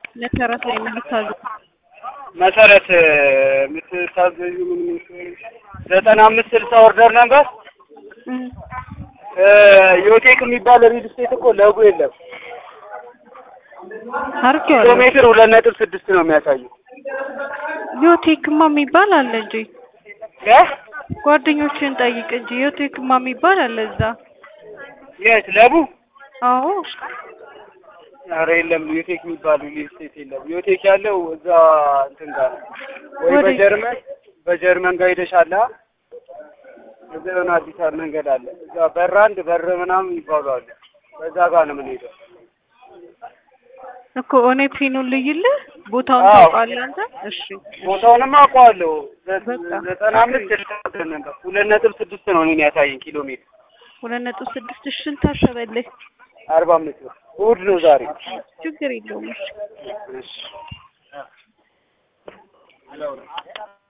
መሰረት ላይ የምታዙ መሰረት የምትታዘዡ ምን መሰለሽ ዘጠና አምስት ስልሳ ኦርደር ነበር ዮቴክ የሚባል ሪል ስቴት እኮ ለጉ የለም። ኪሎ አርጌዋለሁ። ሜትር ሁለት ነጥብ ስድስት ነው የሚያሳየው። ዮቴክማ የሚባል አለ እንጂ እ ጓደኞችን ጠይቅ እንጂ ዮቴክማ የሚባል አለ እዛ። የት ለቡ? አዎ ኧረ የለም ዮቴክ የሚባል ሪል ስቴት የለም። ዮቴክ ያለው እዛ እንትን ጋር ነው ወይ ወዴት? በጀርመን በጀርመን ጋር ሄደሻል። አ? እዛ የሆነ አዲስ አበባ መንገድ አለ። እዛ በር አንድ በር ምናምን ይባሉ አሉ። በዛ ጋር ነው የምንሄደው። እኮ እኔ ፒኑን ልይልህ ቦታውን አዎ። ታውቃለህ አንተ? እሺ ቦታውንም አውቀዋለሁ። ዘ- በቃ። ዘጠና አምስት ስልሳ ኦርደር ነበር። ሁለት ነጥብ ስድስት ነው እኔን ያሳየኝ ኪሎ ሜትር ሁለት ነጥብ ስድስት ሺህ ታሰበልህ። አርባ አምስት ነው። እሑድ ነው ዛሬ። ችግር የለውም። እሺ እሺ